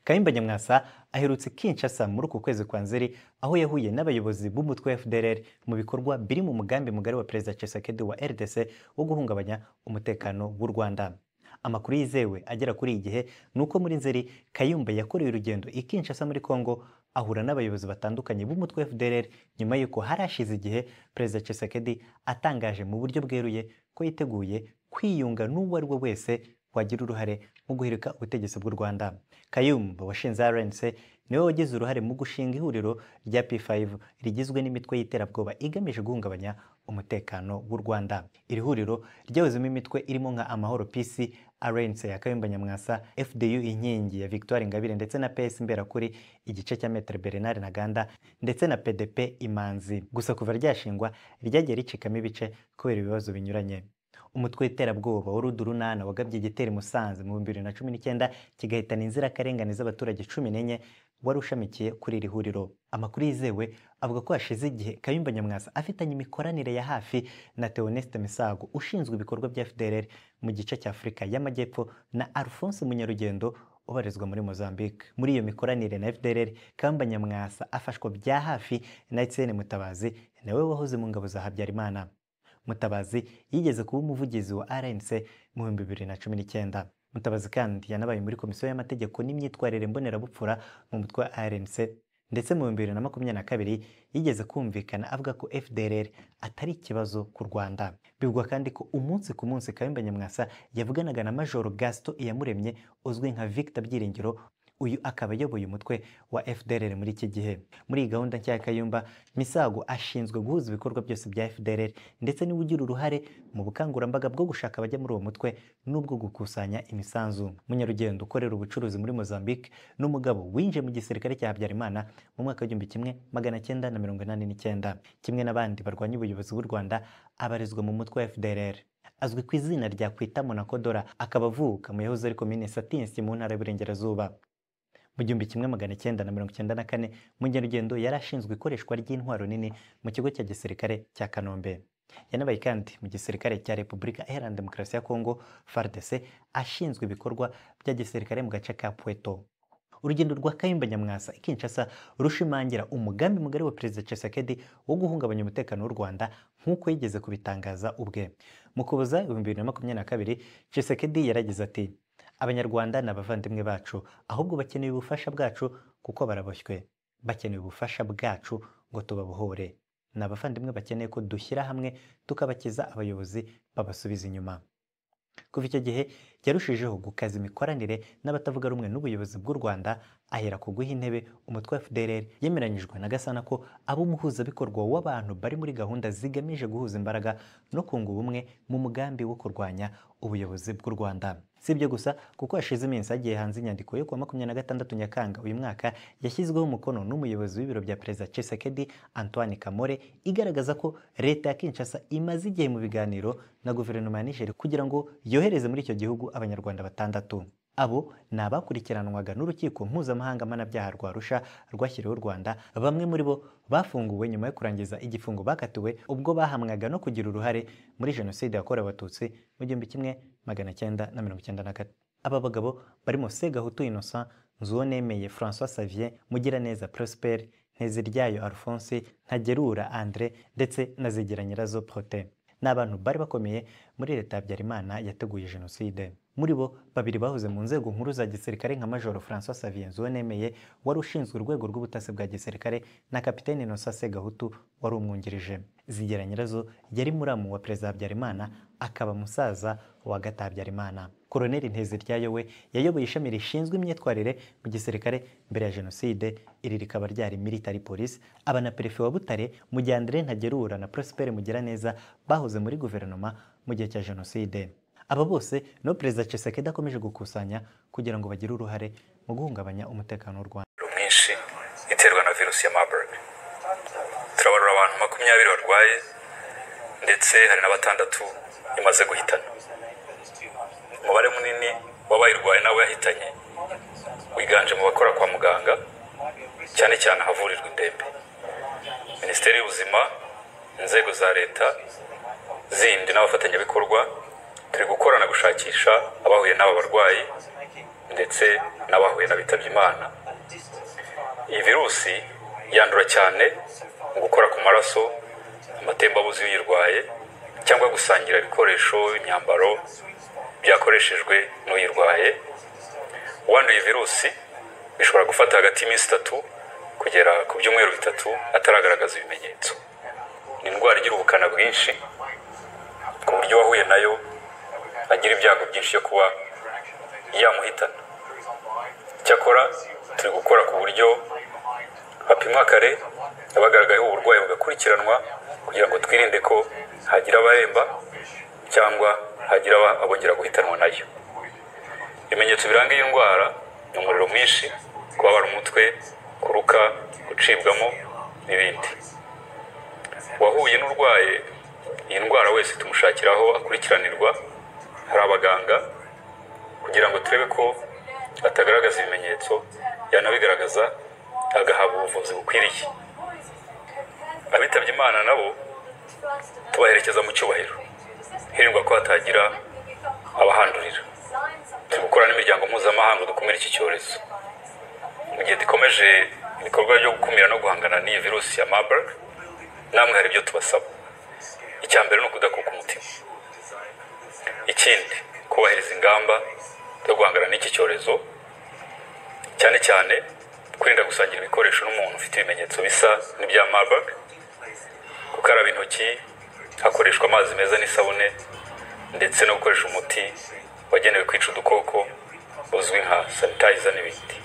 kayumba nyamwasa aherutse kinshasa muri uku kwezi kwa nzeri aho yahuye n'abayobozi b'umutwe wa fdrr mu bikorwa biri mu mugambi mugari wa perezida Tshisekedi wa rdc wo guhungabanya umutekano w'u rwanda amakuru yizewe agera kuri iyi gihe ni uko muri nzeri kayumba yakoreye urugendo i kinshasa muri congo ahura n'abayobozi batandukanye b'umutwe wa fdrr nyuma y'uko harashize igihe perezida Tshisekedi atangaje mu buryo bweruye ko yiteguye kwiyunga n'uwo ari we wese wagira uruhare mu guhirika ubutegetsi bw'u rwanda kayumba washinze rnc niwe wagize uruhare mu gushinga ihuriro rya p5 rigizwe n'imitwe y'iterabwoba igamije guhungabanya umutekano w'u rwanda iri huriro ryahozemo imitwe irimo nka amahoro pc rnc ya kayumba nyamwasa fdu inkingi ya victoire ingabire ndetse na ps mberakuri igice cya metere bernard ntaganda ndetse na pdp imanzi gusa kuva ryashingwa ryagiye ricikamo ibice kubera ibibazo binyuranye umutwe w'iterabwoba w'urudu runana wagabye igitero musanze mu bihumbi bibiri na cumi n'icyenda kigahitana inzirakarengane z'abaturage cumi n'enye wari ushamikiye kuri iri huriro amakuru yizewe avuga ko hashize igihe kayumba nyamwasa afitanye imikoranire ya hafi na teoneste misago ushinzwe ibikorwa bya fdrr mu gice cya afurika y'amajyepfo na alphonse munyarugendo ubarizwa muri Mozambique muri iyo mikoranire na FDLR Kamba Nyamwasa afashwa bya hafi na Etienne Mutabazi nawe wahoze mu ngabo za Habyarimana mutabazi yigeze kuba umuvugizi wa rnc mu bihumbi bibiri na cumi n'icyenda mutabazi kandi yanabaye muri komisiyo y'amategeko n'imyitwarire mbonerabupfura mu mutwe wa rnc ndetse mu bihumbi bibiri na makumyabiri na kabiri yigeze kumvikana avuga ko fdrr atari ikibazo ku rwanda bivugwa kandi ko umunsi ku munsi kayumba nyamwasa yavuganaga na majoro gasito iyamuremye uzwi nka victor byiringiro uyu akaba ayoboye umutwe wa FDLR muri iki gihe muri iyi gahunda nshya ya Kayumba Misago ashinzwe guhuza ibikorwa byose bya FDLR ndetse niwe ugira uruhare mu bukangurambaga bwo gushaka abajya muri uwo mutwe n'ubwo gukusanya imisanzu munyarugendo ukorera ubucuruzi muri Mozambique n'umugabo winjiye mu gisirikare cya Habyarimana mu mwaka w'igihumbi kimwe magana cyenda na mirongo inani n'icyenda kimwe n'abandi barwanya ubuyobozi bw'u Rwanda abarizwa mu mutwe wa FDLR azwi ku izina rya Kwitamo na Kodora akaba avuka mu yahoze ari komine Satinsi mu ntara y'Iburengerazuba mu gihumbi kimwe magana cyenda na mirongo icyenda na kane mu ngendo yari ashinzwe ikoreshwa ry'intwaro nini mu kigo cya gisirikare cya kanombe yanabaye kandi mu gisirikare cya repubulika iharanira demokarasi ya kongo fardc ashinzwe ibikorwa bya gisirikare mu gace ka pueto urugendo rwa kayumba nyamwasa ikinshasa rushimangira umugambi mugari wa perezida Tshisekedi wo guhungabanya umutekano w'u rwanda nk'uko yigeze kubitangaza ubwe mu kuboza ibihumbi bibiri na makumyabiri na kabiri Tshisekedi yaragize ati abanyarwanda ni abavandimwe bacu ahubwo bakeneye ubufasha bwacu kuko baraboshywe bakeneye ubufasha bwacu ngo tubabohore ni abavandimwe bakeneye ko dushyira hamwe tukabakiza abayobozi babasubiza inyuma kuva icyo gihe yarushijeho gukaza imikoranire n'abatavuga rumwe n'ubuyobozi bw'u rwanda ahera ku guha intebe umutwe wa fdrr yemeranyijwe na gasana ko aba umuhuzabikorwa w'abantu bari muri gahunda zigamije guhuza imbaraga no kunga ubumwe mu mugambi wo kurwanya ubuyobozi bw'u rwanda si ibyo gusa kuko hashize iminsi hagiye hanze inyandiko yo kuwa makumyabiri na gatandatu nyakanga uyu mwaka yashyizweho umukono n'umuyobozi w'ibiro bya perezida Tshisekedi antoine kamore igaragaza ko leta ya kinshasa imaze igihe mu biganiro na guverinoma ya nigeria kugira ngo yohereze muri icyo gihugu abanyarwanda batandatu abo ni abakurikiranwaga n'urukiko mpuzamahanga mpanabyaha rwa rusha rwashyiriweho u rwanda bamwe muri bo bafunguwe nyuma yo kurangiza igifungo bakatiwe ubwo bahamwaga no kugira uruhare muri jenoside yakorewe abatutsi mu gihumbi kimwe magana cyenda na mirongo icyenda na kane aba bagabo barimo segahutu innocent nzuwonemeye francois savier mugiraneza prosper nteziryayo alphonse ntagerura andre ndetse na zigera nyirazo prote ni abantu bari bakomeye muri leta habyarimana yateguye jenoside muri bo babiri bahoze mu nzego nkuru za gisirikare nka majoro francois savien nemeye wari ushinzwe urwego rw'ubutasi bwa gisirikare na kapitene inosase gahutu wari umwungirije zigera nyirazo yari muramu wa perezida habyarimana akaba musaza wa gata habyarimana koroneli nteziryayo we yayoboye ishami rishinzwe imyitwarire mu gisirikare mbere ya jenoside iri rikaba ryari military police aba na perefe wa butare mu gihe andre ntagerura na prospere mugiraneza bahoze muri guverinoma mu gihe cya jenoside aba bose no perezida Tshisekedi akomeje gukusanya kugira ngo bagire uruhare mu guhungabanya umutekano w'u Rwanda mwinshi iterwa na virusi ya Marburg turabarura abantu makumyabiri barwaye ndetse hari na batandatu imaze guhitana umubare munini w'abayirwaye nawe yahitanye wiganje mu bakora kwa muganga cyane cyane ahavurirwa indembe minisiteri y'ubuzima inzego za leta zindi n'abafatanyabikorwa turi gukorana gushakisha abahuye n'aba barwayi ndetse n'abahuye n'abitabye imana iyi virusi yandura cyane mu gukora ku maraso amatembabuzi y'uyirwaye cyangwa gusangira ibikoresho imyambaro byakoreshejwe n'uyirwaye uwanduye virusi bishobora gufata hagati y'iminsi itatu kugera ku byumweru bitatu ataragaragaza ibimenyetso ni indwara igira ubukana bwinshi ku buryo uwahuye nayo agira ibyago byinshi byo kuba yamuhitana cyakora turi gukora ku buryo bapimwa kare abagaragayeho uburwayi bagakurikiranwa kugira ngo twirinde ko hagira abaremba cyangwa hagira abongera guhitanwa nayo ibimenyetso biranga iyi ndwara ni umuriro mwinshi kubabara umutwe kuruka gucibwamo n'ibindi uwahuye n'urwaye iyi ndwara wese tumushakira aho akurikiranirwa hari abaganga kugira ngo turebe ko atagaragaza ibimenyetso yanabigaragaza agahabwa ubuvuzi bukwiriye abitabye imana nabo tubaherekeza mu cyubahiro hirindwa ko hatagira abahandurira turi gukora n'imiryango mpuzamahanga dukumira iki cyorezo mu gihe dukomeje ibikorwa byo gukumira no guhangana n'iyi virusi ya marburg namwe hari ibyo tubasaba icya mbere ni ukudakuka umutima ikindi kubahiriza ingamba zo guhangana n'iki cyorezo cyane cyane kwirinda gusangira ibikoresho n'umuntu ufite ibimenyetso bisa n'ibya marburg gukaraba intoki hakoreshwa amazi meza n'isabune ndetse no gukoresha umuti wagenewe kwica udukoko uzwi nka sanitayiza n'ibindi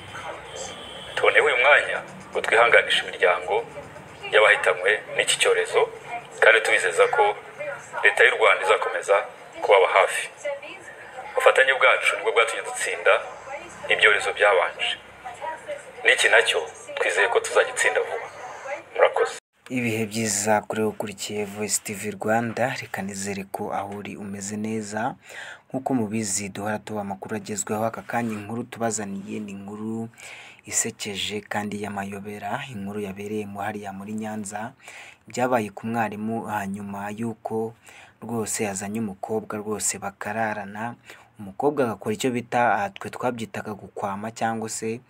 tuboneyeho uyu mwanya ngo twihanganishe imiryango y'abahitanywe n'iki cyorezo kandi tubizeza ko leta y'u rwanda izakomeza kubaba hafi ubufatanye bwacu nibwo bwatumye dutsinda ibyorezo byabanje n'iki nacyo twizeye ko tuzagitsinda vuba murakoze ibihe byiza kuri wowe ukurikiye voice tv rwanda reka nizere ko aho uri umeze neza nk'uko mubizi duhora tuba amakuru agezweho aka kanya inkuru tubazaniye ni inkuru isekeje kandi y'amayobera inkuru yabereye mu hariya muri nyanza byabaye ku mwarimu hanyuma y'uko rwose yazanye umukobwa rwose bakararana umukobwa agakora icyo bita ah, twe twabyitaga gukwama cyangwa se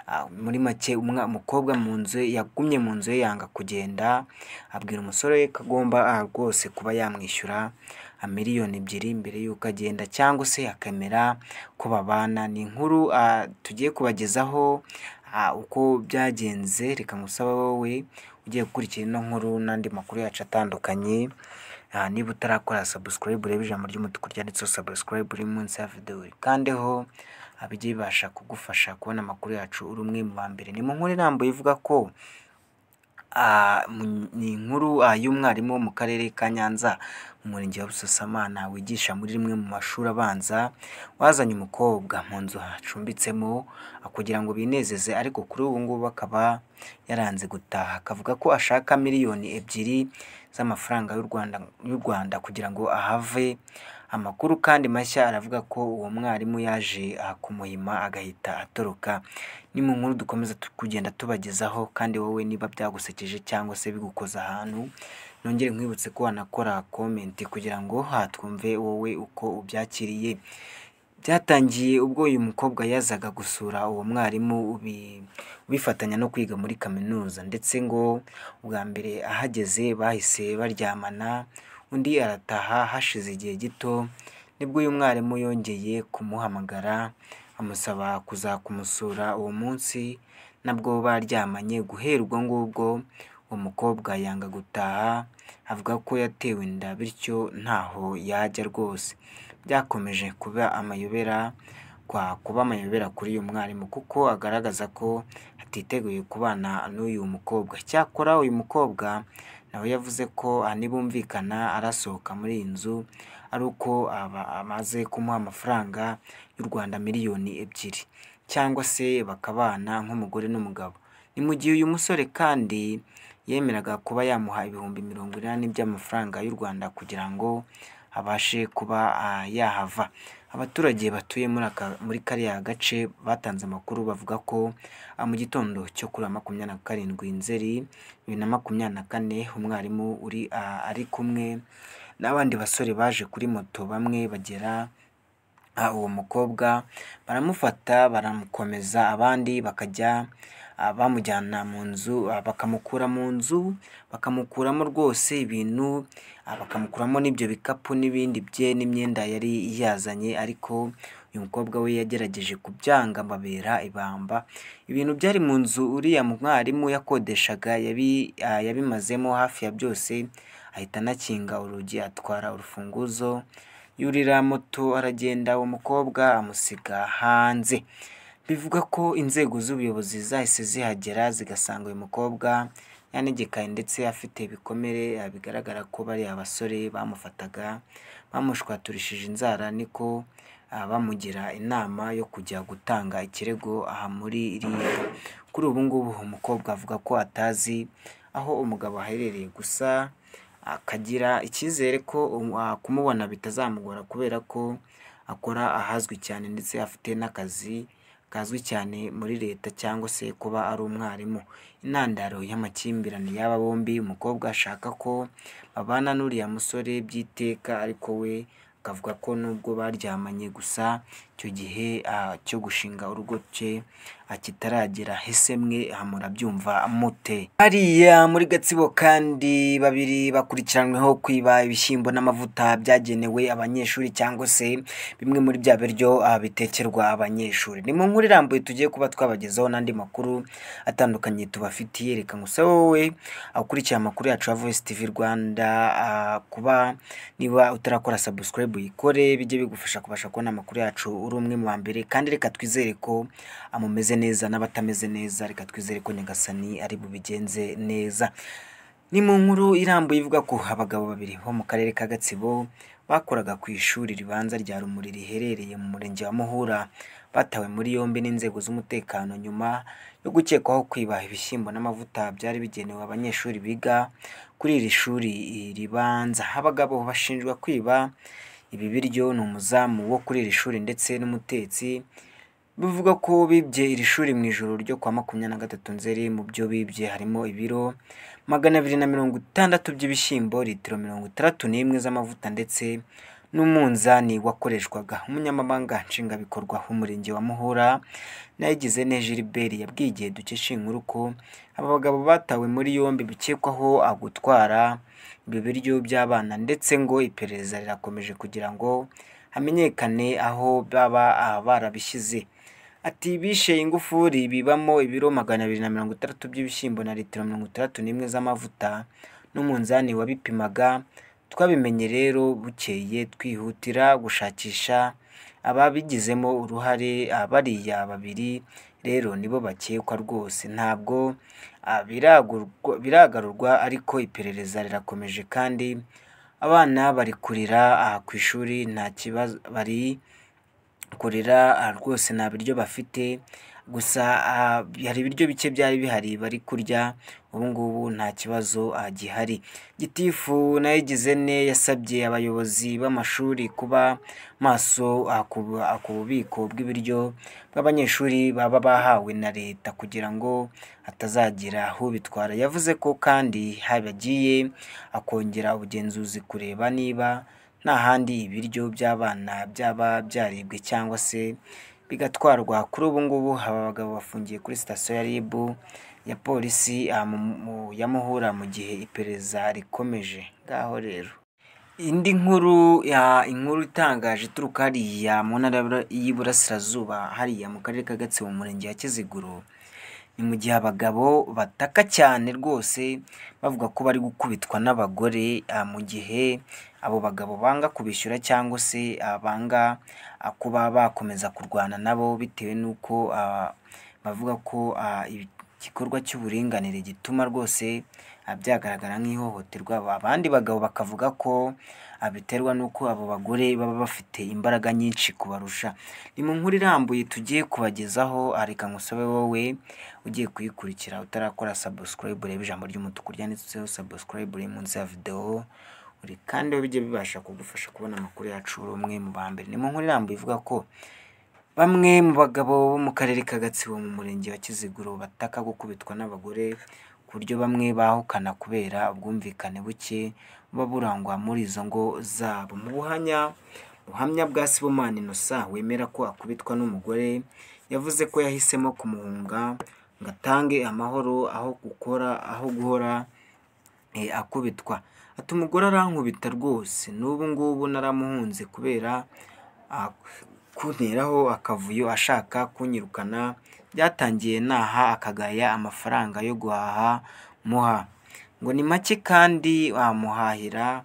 ah, muri make umwa- umukobwa mu nzu ye- yagumye mu nzu ye yanga kugenda abwira umusore we ko agomba ah, rwose kuba yamwishyura miliyoni ebyiri mbere y'uko agenda cyangwa se akamera ko babana ni inkuru ah, tugiye kubagezaho ah, uko byagenze reka musaba wowe ugiye gukurikira ino nkuru n'andi makuru yacu atandukanye Ah, niba utarakora subscribe ureba ijambo ry'umutuku ryanditseho subscribe uri munsi ya video ukandeho ah, bijye bibasha kugufasha kubona amakuru yacu uri umwe mu ba mbere ni mu nkuru irambuye ivuga ko Ah, mu- ni inkuru ah, y'umwarimu wo mu karere ka nyanza mu murenge wa busasamana wigisha muri rimwe mu mashuri abanza wazanye umukobwa mu nzu acumbitsemo ah, kugira ngo binezeze ariko kuri ubu ngubu akaba yaranze gutaha akavuga ko ashaka miliyoni ebyiri z'amafaranga y'u rwanda y'u rwanda kugira ngo ahave amakuru kandi mashya aravuga ko uwo mwarimu yaje ah, kumuhima agahita atoroka ni mu nkuru dukomeza tu- kugenda tubagezaho kandi wowe niba byagusekeje cyangwa se bigukoza ahantu nongere nkwibutse ko wanakora komenti kugira ngo hatwumve wowe uko ubyakiriye byatangiye ubwo uyu mukobwa yazaga gusura uwo mwarimu ubi- ubifatanya no kwiga muri kaminuza ndetse ngo ubwa mbere ahageze bahise baryamana undi arataha hashize igihe gito nibwo uyu mwarimu yongeye kumuhamagara amusaba kuza kumusura uwo munsi nabwo baryamanye guhera ubwo ngubwo uwo mukobwa yanga gutaha avuga ko yatewe inda bityo ntaho yajya rwose byakomeje kuba amayobera kwa kuba amayobera kuri uyu mwarimu kuko agaragaza ko atiteguye kubana n'uyu mukobwa cyakora uyu mukobwa nawe yavuze ko ah, nibumvikana arasohoka muri iyi nzu ari uko aba amaze kumuha amafaranga y'u Rwanda miliyoni ebyiri cyangwa se bakabana nk'umugore n'umugabo ni mu gihe uyu musore kandi yemeraga kuba yamuha ibihumbi mirongo inani by'amafaranga y'u Rwanda kugira ngo abashe kuba ah, yahava abaturage batuye muri aka muri kariya gace batanze amakuru bavuga ko ah, mu gitondo cyo kuri uyu wa makumyabiri na karindwi nzeri bibiri na makumyabiri na kane umwarimu uri ah, ari kumwe n'abandi basore baje kuri moto bamwe bagera Ah, uwo mukobwa baramufata baramukomeza abandi bakajya ah, bamujyana mu nzu ah, bakamukura mu nzu bakamukuramo rwose ibintu ah, bakamukuramo n'ibyo bikapu n'ibindi bye n'imyenda yari yazanye ariko uyu mukobwa we yagerageje kubyanga babera ibamba ibintu byari mu nzu uriya mwarimu yakodeshaga yabi- ah, yabimazemo hafi ya byose ahita anakinga urugi atwara urufunguzo yurira moto aragenda uwo mukobwa amusiga hanze bivuga ko inzego z'ubuyobozi zahise zihagera zigasanga uyu mukobwa yanegekaye ndetse afite ibikomere ah, bigaragara ko bari abasore bamufataga bamushwaturishije inzara niko ah, bamugira inama yo kujya gutanga ikirego aha muri iriya kuri ubu ngubu umukobwa avuga ko atazi aho umugabo aherereye gusa akagira icyizere ko um- ah, kumubona bitazamugora kubera ko akora ahazwi cyane ndetse afite n'akazi kazwi cyane muri leta cyangwa se kuba ari umwarimu intandaro y'amakimbirane y'aba bombi umukobwa ashaka ko babana n'uriya musore by'iteka ariko we akavuga ko nubwo baryamanye gusa icyo gihe ah, cyo gushinga urugo cye ah, kitaragera hese mwe ah, murabyumva mute hariya muri gatsibo kandi babiri bakurikiranyweho kwiba ibishyimbo n'amavuta byagenewe abanyeshuri cyangwa se bimwe muri bya biryo ah, bitekerwa abanyeshuri ni mu nkuru irambuye tugiye kuba twabagezaho n'andi makuru atandukanye tubafitiye reka ngusabe wowe ukurikira amakuru yacu ya voice tv rwanda ah, kuba niba utarakora subscribe uyikore bijye bigufasha kubasha kubona amakuru yacu uri umwe mu ba mbere kandi reka twizere ko amumeze neza n'abatameze neza reka twizere ko nyagasani ari bubigenze neza ni mu nkuru irambuye ivuga ko abagabo babiri bo mu karere ka gatsibo bakoraga ku ishuri ribanza rya rumuri riherereye mu murenge wa muhura batawe muri yombi n'inzego z'umutekano nyuma yo gukekwaho kwiba ibishyimbo n'amavuta byari bigenewe abanyeshuri biga kuri iri shuri ribanza abagabo bashinjwa kwiba ibi biryo ni umuzamu wo kuri iri shuri ndetse n'umutetsi bivuga ko bibye iri shuri mu ijoro ryo kwa makumyabiri na gatatu nzeri mu byo bibye harimo ibiro magana abiri na mirongo itandatu by'ibishyimbo litiro mirongo itandatu n'imwe z'amavuta ndetse n'umunzani wakoreshwaga umunyamabanga nshingwabikorwa w'umurenge wa muhura nayigize neza gilbert yabwiye igihe dukesha iyi nkuru ko aba bagabo batawe muri yombi bikekwaho ah, gutwara ibi biryo by'abana ndetse ngo iperereza rirakomeje kugira ngo hamenyekane aho baba ah, barabishyize ati bishe ingufuri bibamo ibiro magana abiri na mirongo itandatu by'ibishyimbo na litiro mirongo itandatu n'imwe z'amavuta n'umunzani wabipimaga twabimenye rero bukeye twihutira gushakisha ababigizemo uruhare ah, bariya babiri rero nibo bakekwa rwose ntabwo ah, biragurwa- biragarurwa ariko iperereza rirakomeje kandi abana bari kurira ah, ku ishuri nta kibazo bari kurira ah, rwose nta biryo bafite gusa ah, hari ibiryo bike byari bihari bari kurya ubu ngubu nta kibazo ah, gihari gitifu nayigize ne yasabye abayobozi b'amashuri kuba maso ah, ku ah, ku bubiko bw'ibiryo bw'abanyeshuri baba bahawe na leta kugira ngo hatazagira ubitwara yavuze ko kandi habagiye akongera ubugenzuzi kureba niba nta handi ibiryo by'abana byaba byaribwe cyangwa se bigatwarwa kuri ubu ngubu aba bagabo bafungiye kuri sitasiyo ya RIB ya polisi ah, mu- mu- ya Muhura mu gihe iperereza rikomeje ngaho rero indi nkuru ya inkuru itangaje ituruka hariya mu ntara y'Ibura- y'iburasirazuba hariya mu karere ka gatsibo mu murenge wa kiziguro ni mu gihe abagabo bataka cyane rwose bavuga ko bari gukubitwa n'abagore ah, mu gihe abo bagabo banga kubishyura cyangwa se ah, banga ah, kuba bakomeza kurwana nabo bitewe n'uko ah, bavuga ko ah, ibi- igikorwa cy'uburinganire gituma rwose ah, byagaragara nk'ihohoterwa abandi bagabo bakavuga ko ah, biterwa n'uko abo bagore baba bafite imbaraga nyinshi kubarusha ni mu nkuru irambuye tugiye kubagezaho ah, reka ngusabe wowe ugiye kuyikurikira utarakora subscribe reba ijambo ry'umutuku ryanditseho subscribe riri munsi ya videwo buri kandi aho bijya bibasha kudufasha kubona amakuru yacu uri umwe mu ba mbere ni mu nkuru irambuye ivuga ko bamwe mu bagabo bo mu karere ka gatsibo mu murenge wa kiziguro bataka gukubitwa n'abagore ku buryo bamwe bahukana kubera ubwumvikane buke buba burangwa muri izo ngo zabo mu buhanya buhamya bwa sibomani inosa wemera ko akubitwa n'umugore yavuze ko yahisemo kumuhunga ngo atange amahoro aho gukora aho guhora eh, akubitwa ati umugore arankubita rwose n'ubu ngubu naramuhunze kubera ah, kunteraho akavuyo ashaka kunyirukana byatangiye naha akagaya amafaranga yo guhaha muha ngo ni make kandi wamuhahira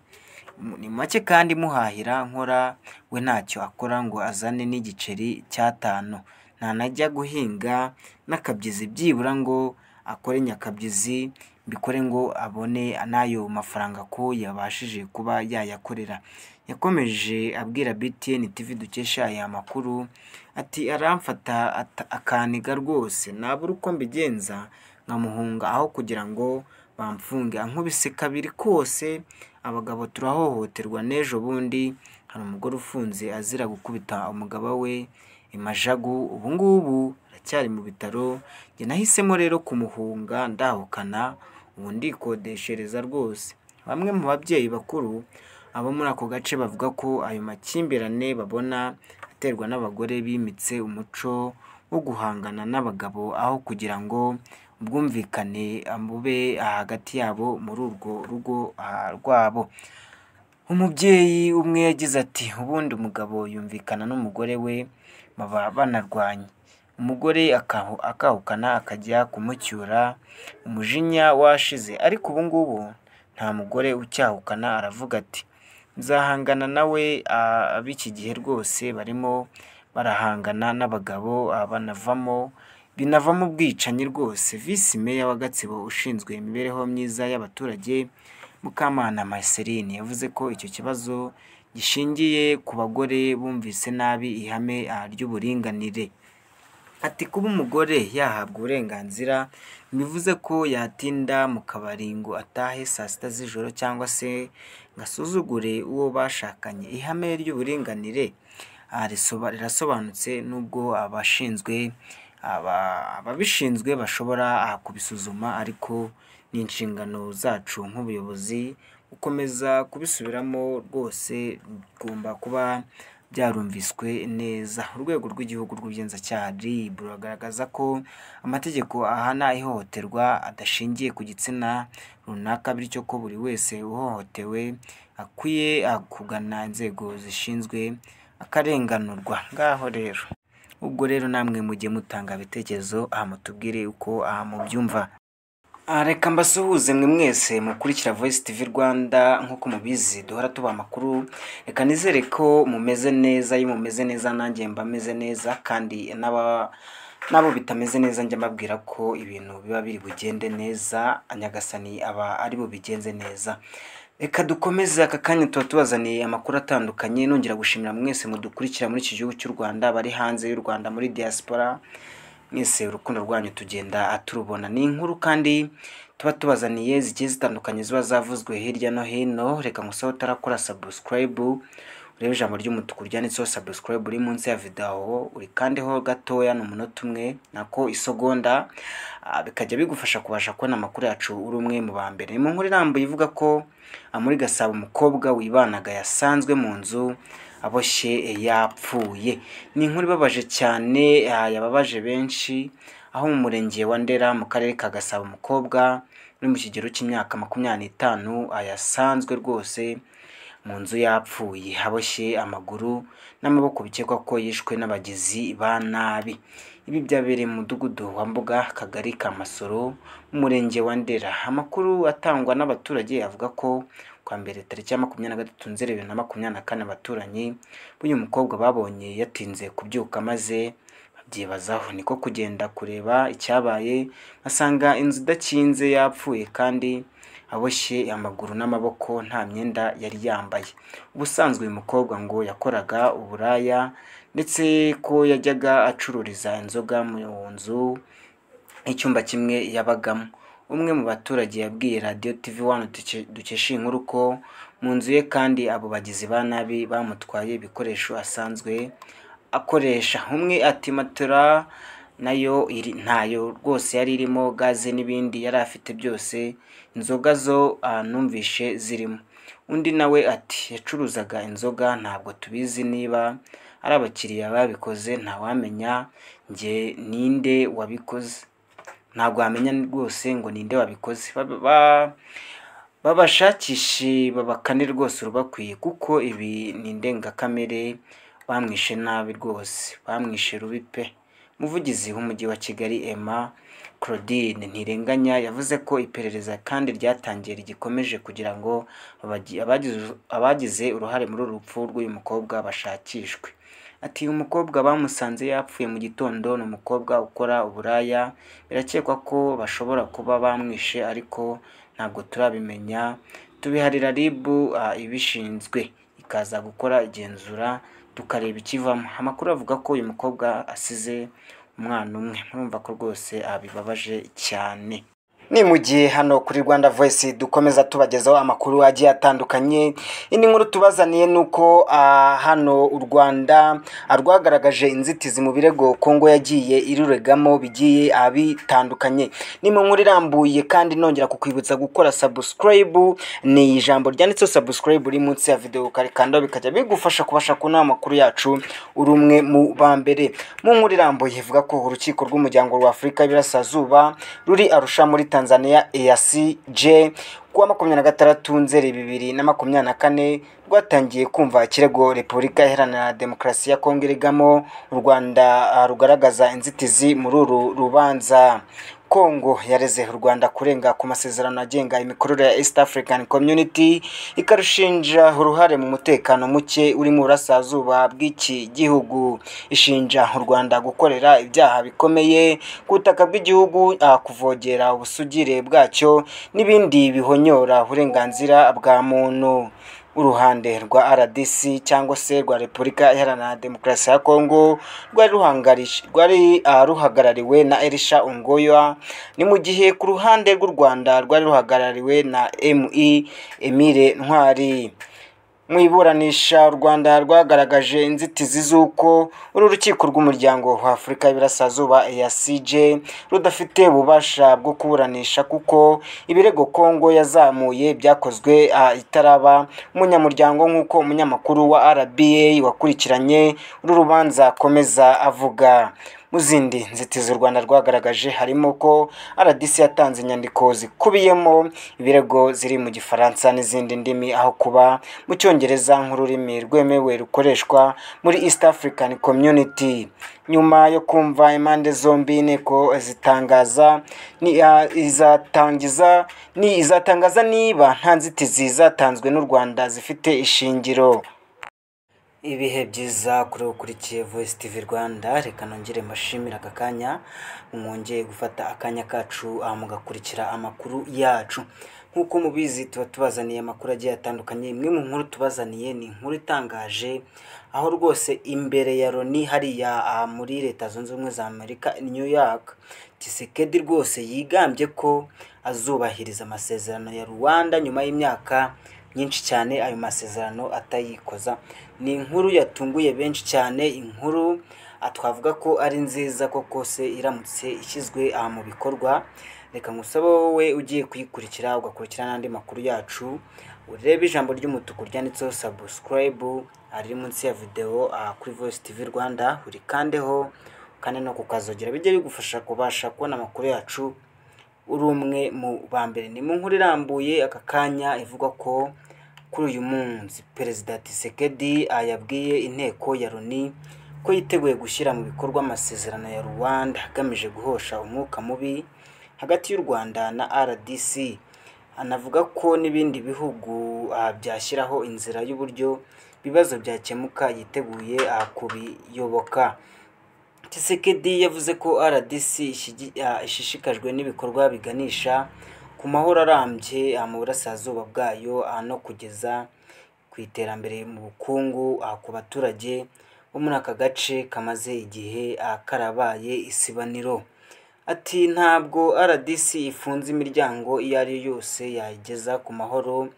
ni make kandi muhahira nkora we ntacyo akora ngo azane n'igiceri cy'atanu ntanajya guhinga n'akabyizi byibura ngo akore nyakabyizi mbikore ngo abone n'ayo mafaranga ko yabashije kuba yayakorera yakomeje abwira btn tv dukesha aya makuru ati aramfata ata- akaniga rwose nabura uko mbigenza nkamuhunga aho kugira ngo bamfunge ankubise kabiri kose abagabo turahohoterwa n'ejo bundi hari umugore ufunze azira gukubita umugabo we imajagu ubu ngubu aracyari mu bitaro njye nahisemo rero kumuhunga ndahukana ubu ndikodeshereza rwose bamwe mu babyeyi bakuru abo muri ako gace bavuga ko ayo makimbirane babona aterwa n'abagore bimitse umuco wo guhangana n'abagabo aho kugira ngo ubwumvikane bube hagati yabo muri urwo rugo ah, rwabo umubyeyi umwe yagize ati ubundi umugabo yumvikana n'umugore we baba banarwanye umugore akahu- akahukana akajya kumucyura umujinya washize ariko ubu ngubu nta mugore ucyahukana aravuga ati nzahangana nawe ah, ab'iki gihe rwose barimo barahangana n'abagabo ah, banavamo binavamo ubwicanyi rwose visi meya wa gatsibo ushinzwe imibereho myiza y'abaturage mukamana marceline yavuze ko icyo kibazo gishingiye ku bagore bumvise nabi ihame ah, ry'uburinganire ati kuba umugore yahabwa uburenganzira bivuze ko yatinda mu kabari ngo atahe saa sita z'ijoro cyangwa se ngo asuzugure uwo bashakanye ihame ry'uburinganire ah, risoba- rirasobanutse nubwo abashinzwe aba- ababishinzwe bashobora ah, kubisuzuma ariko ni inshingano zacu nk'ubuyobozi gukomeza kubisubiramo rwose bigomba kuba byarumviswe neza urwego rw'igihugu rw'ubugenzacyaha RIB ruragaragaza ko amategeko ahana ihohoterwa adashingiye ku gitsina runaka bityo ko buri wese uhohotewe akwiye ah, kugana inzego zishinzwe akarenganurwa ngaho rero ubwo rero namwe mujye mutanga ibitekerezo aha mutubwire uko aha mubyumva Ah, reka mbasuhuze mwe mwese mukurikira Voice TV Rwanda nk'uko mubizi duhora tuba amakuru reka nizere ko mumeze neza iyo mumeze neza nanjye mba meze neza kandi n'aba n'abo bitameze neza njya mbabwira ko ibintu biba biri bugende neza Nyagasani aba ari bubigenze neza reka dukomeze aka kanya tuba tubazaniye amakuru atandukanye nongera gushimira mwese mudukurikira muri iki gihugu cy'u Rwanda bari hanze y'u Rwanda muri diaspora mwese urukundo rwanyu tugenda turubona ni inkuru kandi tuba tubazaniye zigiye zitandukanye ziba zavuzwe hirya no hino reka ngusaho utarakora subscribe urebe ijambo ry'umutuku ryanditseho subscribe uri munsi ya video uri kandi ho gatoya ni umunota umwe nako isegonda ah, bikajya bigufasha kubasha kubona amakuru yacu uri umwe mu ba mbere mu nkuru irambuye ivuga ko ah, muri gasabo umukobwa wibanaga yasanzwe mu nzu aboshye eh, yapfuye ni inkuru ibabaje cyane ah, yababaje benshi aho mu murenge wa ndera mu karere ka gasabo umukobwa uri mu kigero cy'imyaka makumyabiri n'itanu ah, yasanzwe rwose mu nzu yapfuye haboshye amaguru n'amaboko bikekwa ko yishwe n'abagizi ba nabi ibi byabereye mu mudugudu wa mbuga kagari ka masoro mu murenge wa ndera amakuru atangwa n'abaturage avuga ko kwa mbere tariki ya makumyabiri na gatatu nzeri bibiri na makumyabiri na kane abaturanyi b'uyu mukobwa babonye yatinze kubyuka maze babyibazaho niko kugenda kureba icyabaye basanga inzu idakinze yapfuye kandi aboshye amaguru n'amaboko nta myenda yari yambaye ubusanzwe uyu mukobwa ngo yakoraga uburaya ndetse ko yajyaga acururiza inzoga mu nzu icyumba kimwe yabagamo umwe mu baturage yabwiye radiyo tv wano dukesha iyi nkuru ko mu nzu ye kandi abo bagizi ba nabi bamutwaye ibikoresho asanzwe akoresha umwe ati matora nayo iri ntayo rwose yari irimo gaze n'ibindi yari afite byose inzoga zo ah, numvishe zirimo undi nawe ati yacuruzaga inzoga ntabwo tubizi niba ari abakiriya babikoze ntawamenya njye ninde wabikoze ntabwo wamenya rwose ngo ninde wabikoze Ba- ba- babashakishe babakane rwose urubakwiye kuko ibi ni indengakamere bamwishe nabi rwose bamwishe rubi pe umuvugizi w'umujyi wa kigali emma claudine ntirenganya yavuze ko iperereza kandi ryatangiye rigikomeje kugira ngo abagi- abagize- abagize uruhare muri uru rupfu rw'uyu mukobwa bashakishwe ati uyu mukobwa bamusanze yapfuye mu gitondo ni umukobwa ukora uburaya birakekwa ko bashobora kuba bamwishe ariko ntabwo turabimenya tubiharira rib ah, ibishinzwe ikaza gukora igenzura tukareba ikivamo amakuru avuga ko uyu mukobwa asize umwana umwe murumva ko rwose ah, bibabaje cyane ni mu gihe hano kuri rwanda voice dukomeza tubagezaho amakuru agiye atandukanye indi nkuru tubazaniye ni uko ah, hano u rwanda ah, rwagaragaje inzitizi mu birego kongo yagiye iruregamo bigiye ah, bitandukanye ni mu nkuru irambuye kandi nongera kukwibutsa gukora subscribe ni ijambo ryanditseho subscribe uri munsi ya video ukarikandaho bikajya bigufasha kubasha kubona amakuru yacu uri umwe mu ba mbere mu nkuru irambuye ivuga ko urukiko rw'umuryango wa afurika y'Iburasirazuba ruri arusha muri tanzania eacj kuwa makumyabiri na gatandatu nzeri bibiri na makumyabiri na kane rwatangiye kumva ikirego repubulika iharanira demokarasi ya kongo irigamo u rwanda ah, rugaragaza inzitizi muri uru rubanza kongo yareze u rwanda kurenga ku masezerano agenga imikorere ya east african community ikarushinja uruhare mu mutekano muke uri mu burasirazuba bw'iki gihugu ishinja u rwanda gukorera ibyaha bikomeye ku butaka bw'igihugu ah, kuvogera ubusugire bwacyo n'ibindi bihonyora uburenganzira bwa muntu uruhande rwa rdc cyangwa se rwa repubulika iharanira demokarasi ya kongo rwari ruhangarish- rwari ah, ruhagarariwe na elisha ongoya ni mu gihe ku ruhande rw'u rwanda rwari ruhagarariwe na mi emile ntwari mu iburanisha u rwanda rwagaragaje inzitizi z'uko uru rukiko rw'umuryango wa afurika y'Iburasirazuba ya cj rudafite ububasha bwo kuburanisha kuko ibirego kongo yazamuye byakozwe ah, itaraba umunyamuryango nk'uko umunyamakuru wa rba wakurikiranye uru rubanza akomeza avuga mu zindi nzitizi u rwanda rwagaragaje harimo ko rdc yatanze inyandiko zikubiyemo ibirego ziri mu gifaransa n'izindi ndimi aho kuba mu cyongereza nk'ururimi rwemewe rukoreshwa muri east african community nyuma yo kumva impande zombi inteko zitangaza ni, ah, izatangiza ni izatangaza niba nta nzitizi zatanzwe n'u rwanda zifite ishingiro ibihe byiza kuri ukurikiye voice tv rwanda reka nongere mbashimire aka kanya mwongeye gufata akanya kacu ah, mugakurikira amakuru yacu nk'uko mubizi tuba tubazaniye amakuru agiye atandukanye imwe mu nkuru tubazaniye ni inkuru itangaje aho rwose imbere ya loni hariya ah, muri leta zunze ubumwe za amerika i new york kisekedi rwose yigambye ko azubahiriza amasezerano ya rwanda nyuma y'imyaka myinshi cyane ayo masezerano atayikoza ni inkuru yatunguye benshi cyane inkuru ah, twavuga ko ari nziza koko se iramutse ishyizwe aha mu bikorwa reka ngusabe wowe ugiye kuyikurikira ugakurikira n'andi makuru yacu urebe ijambo ry'umutuku ryanditseho subscribe ah, riri munsi ya videwo ah, kuri voice tv rwanda urikandeho kandi no kukazogera bijye bigufasha kubasha kubona amakuru yacu uri umwe mu ba mbere ni mu nkuru irambuye aka kanya ivuga ko kuri uyu munsi perezida tisekedi yabwiye inteko ya loni ko yiteguye gushyira mu bikorwa amasezerano ya rwanda agamije guhosha umwuka mubi hagati y'u rwanda na rdc anavuga ko n'ibindi bihugu ah, byashyiraho inzira y'uburyo ibibazo byakemuka yiteguye ah, kubiyoboka tscd yavuze ko rdc ishigi- ah, ishishikajwe n'ibikorwa biganisha ku mahoro arambye ah, mu burasirazuba bwayo ah, no kugeza ku iterambere mu bukungu ah, ku baturage bo muri aka gace kamaze igihe ah, karabaye isibaniro ati ntabwo rdc ifunze imiryango iyo ari yo yose yayigeza ku mahoro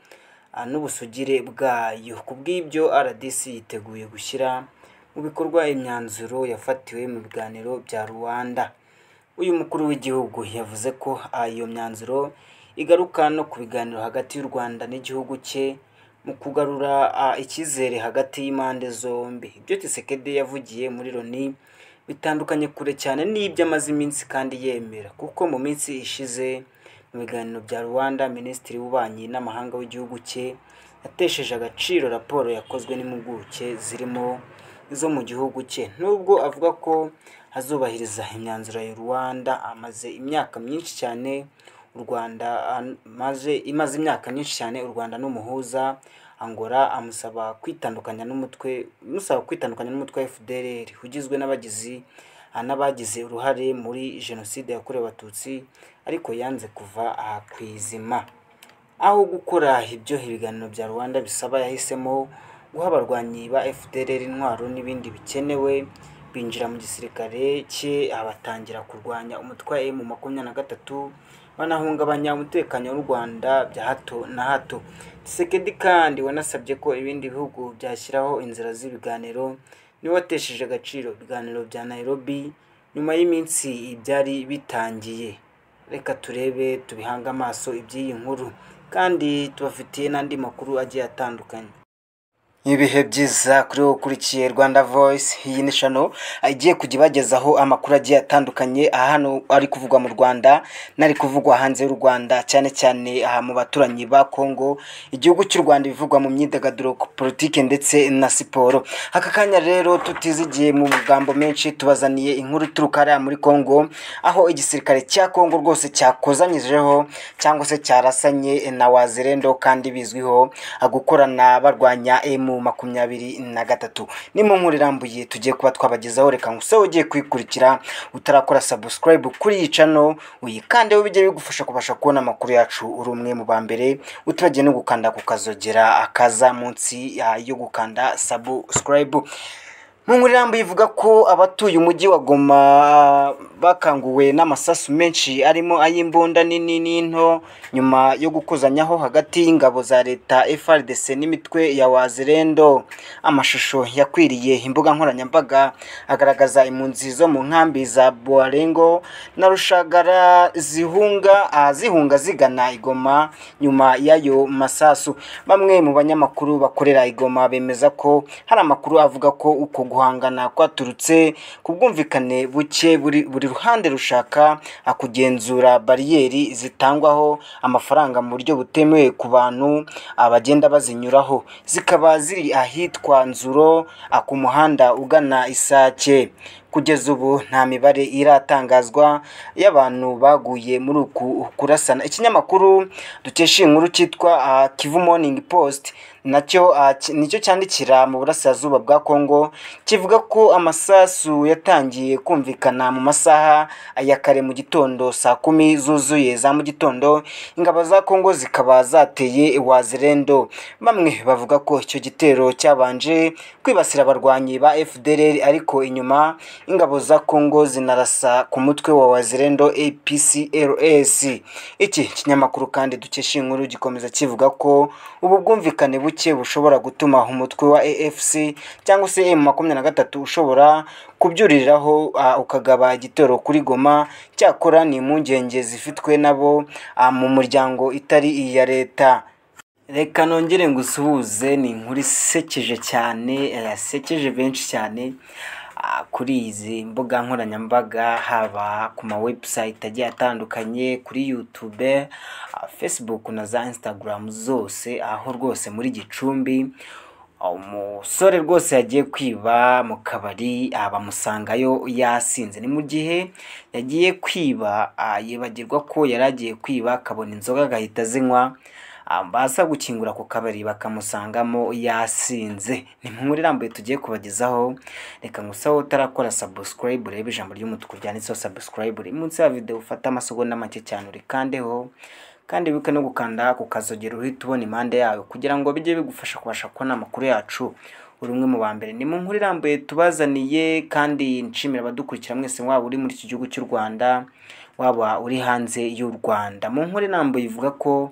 ah, n'ubusugire bwayo ku bw'ibyo rdc yiteguye gushyira mu bikorwa imyanzuro yafatiwe mu biganiro bya rwanda uyu mukuru w'igihugu yavuze ko ah, iyo myanzuro igaruka no ku biganiro hagati y'u rwanda n'igihugu cye mu kugarura ah, icyizere hagati y'impande zombi ibyo Tshisekedi yavugiye muri loni bitandukanye kure cyane n'ibyo amaze iminsi kandi yemera kuko mu minsi ishize mu biganiro bya rwanda minisitiri w'ububanyi n'amahanga w'igihugu cye yatesheje agaciro raporo yakozwe n'impuguke zirimo izo mu gihugu cye nubwo avuga ko azubahiriza imyanzuro ya rwanda amaze imyaka myinshi cyane u rwanda amaze imaze imyaka myinshi cyane u rwanda n'umuhuza angora amusaba kwitandukanya n'umutwe amusaba kwitandukanya n'umutwe wa fdr ugizwe n'abagizi ah, n'abagize uruhare muri jenoside yakorewe abatutsi ariko yanze kuva aha ku izima aho gukora ibyo ibiganiro bya rwanda bisaba yahisemo guha abarwanyi ba fdr intwaro n'ibindi bikenewe binjira mu gisirikare cye abatangira kurwanya umutwe wa emu makumyabiri na gatatu banahungabanya umutekano w'u rwanda bya hato na hato Tshisekedi kandi wanasabye ko ibindi bihugu byashyiraho inzira z'ibiganiro niwe watesheje agaciro ibiganiro bya nairobi nyuma y'iminsi byari bitangiye reka turebe tubihange amaso iby'iyi nkuru kandi tubafitiye n'andi makuru agiye atandukanye ibihe byiza kuri wowe ukurikiye rwanda voice iyi ni shano igiye kujya ibagezaho amakuru agiye atandukanye aha hano ari kuvugwa mu rwanda n'ari kuvugwa hanze y'u rwanda cyane cyane aha mu baturanyi ba congo igihugu cy'u rwanda ibivugwa mu myidagaduro politike ndetse na siporo aka kanya rero tutizigiye mu magambo menshi tubazaniye inkuru ituruka hariya muri congo aho igisirikare cya congo rwose cyakozanyijeho cyangwa se cyarasanye na wazirendo kandi bizwiho gukorana barwanya emu makumyabiri na gatatu ni mu nkuru irambuye tugiye kuba twabagezaho reka ngusa ugiye kuyikurikira utarakora subscribe kuri iyi cano uyikandeho bijya bigufasha kubasha kubona amakuru yacu uri umwe mu ba mbere utibagiye no gukanda ku kazogera akaza munsi ya- yo gukanda subscribe mu nkuru irambuye ivuga ko abatuye umujyi wa goma bakanguwe n'amasasu menshi arimo ay'imbunda nini n'into nyuma yo gukozanyaho hagati y'ingabo za leta FRDC n'imitwe ya wazirendo amashusho yakwiriye imbuga nkoranyambaga agaragaza impunzi zo mu nkambi za Boarengo na Rushagara zihunga ah, zihunga zigana igoma nyuma y'ayo masasu bamwe mu banyamakuru bakorera igoma bemeza ko hari amakuru avuga ko uko guhangana kwaturutse ku bwumvikane buke buri buri ruhande rushaka ah, kugenzura bariyeri zitangwaho amafaranga mu buryo butemewe ku bantu ah, bagenda bazinyuraho zikaba ziri ahitwa nzuro ah, ku muhanda ugana isake kugeza ubu nta mibare iratangazwa y'abantu baguye muri uku kurasana ikinyamakuru dukesha iyi nkuru cyitwa ah, kivu morning post nacyo ah, ki- nicyo cyandikira mu burasirazuba bwa kongo kivuga ko amasasu yatangiye kumvikana mu masaha ya kare mu gitondo saa kumi zuzuye za mu gitondo ingabo za kongo zikaba zateye wazirendo bamwe bavuga ko icyo gitero cyabanje kwibasira abarwanyi ba fdr ariko inyuma ingabo za kongo zinarasa ku mutwe wa wazirendo apcls iki kinyamakuru kandi dukesha iyi nkuru gikomeza kivuga ko ubu bwumvikane buke bushobora gutuma umutwe wa afc cyangwa se m makumyabiri na gatatu ushobora kubyuriraho ah, ukagaba igitero kuri goma cyakora ni impungenge zifitwe nabo ah, mu muryango itari iya leta reka nongere ngo usuhuze ni inkuru isekeje cyane eh, yasekeje benshi cyane ah, kuri izi mbuga nkoranyambaga haba ku ma website agiye atandukanye kuri youtube ah, facebook na za instagram zose aho rwose muri gicumbi ah, umusore rwose yagiye kwiba mu kabari ah, bamusangayo yasinze ni mu gihe yagiye kwiba ah, yibagirwa ko yari agiye kwiba akabona inzoga agahita azinywa Ah, baza gukingura ku kabari bakamusangamo yasinze ni mu nkuru irambuye tugiye kubagezaho reka ngusa wowe utarakora subscribe urebe ijambo ry'umutuku ryanditseho subscribe uri munsi ya video ufate amasegonda make cyane urikandeho kandi wibuke no gukanda ku kazogero uhita ubona impande yayo kugira ngo bijye bigufasha kubasha kubona amakuru yacu uri umwe mu ba mbere ni mu nkuru irambuye tubazaniye kandi nshimira abadukurikira mwese waba uri muri iki gihugu cy'u rwanda waba uri hanze y'u rwanda mu nkuru irambuye ivuga ko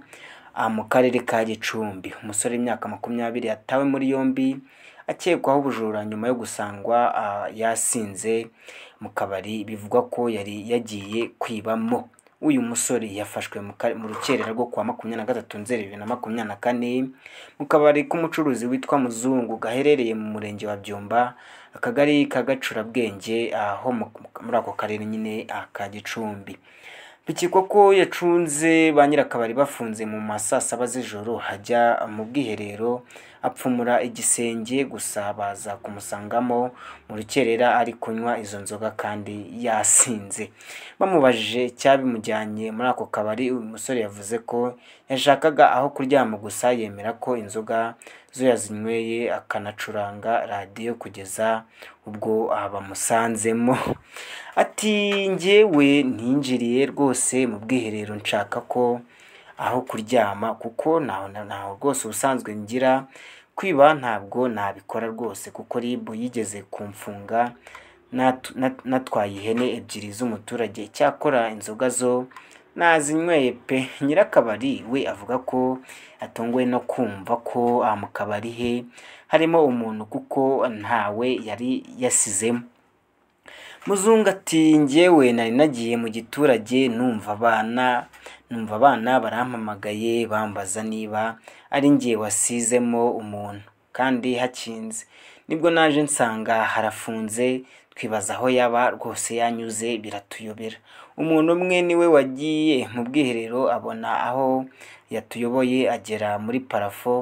ah, mu karere ka gicumbi umusore w'imyaka makumyabiri yatawe muri yombi akekwaho ubujura nyuma yo gusangwa ah, yasinze mu kabari bivugwa ko yari yagiye kwibamo uyu musore yafashwe mu kare- mu rukerera rwo kuwa makumyabiri na gatatu nzeri bibiri na makumyabiri na kane mu kabari k'umucuruzi witwa muzungu gaherereye mu murenge wa byumba akagari ka gacurabwenge aho mu- muri ako karere nyine ah, ka gicumbi bikekwa ko yacunze ba nyirakabari bafunze mu ma saa saba z'ijoro hajya mu bwiherero apfumura igisenge gusa baza kumusangamo mu rukerera ari kunywa izo nzoga kandi yasinze bamubajije icyabimujyanye muri ako kabari uyu musore yavuze ko yashakaga aho kuryama gusa yemera ko inzoga zo yazinyweye akanacuranga radiyo kugeza ubwo ah, bamusanzemo ati njyewe ntinjiriye rwose mu bwiherero nshaka ko aho kuryama kuko ntaho na- ntaho rwose ubusanzwe ngira kwiba ntabwo nabikora rwose kuko ribu yigeze kumfunga natu- nat- natwaye ihene ebyiri z'umuturage icyakora inzoga zo nazinyweye pe nyirakabari we avuga ko atunguwe no kumva ko ah, mu kabari he harimo umuntu kuko ntawe yari yasizemo muzungu ati njyewe nari nagiye mu giturage numva abana numva abana barampamagaye bambaza niba ari njye wasizemo umuntu kandi hakinze nibwo naje nsanga harafunze twibaza aho yaba rwose yanyuze biratuyobera umuntu umwe niwe wagiye mu bwiherero abona aho yatuyoboye agera muri parafo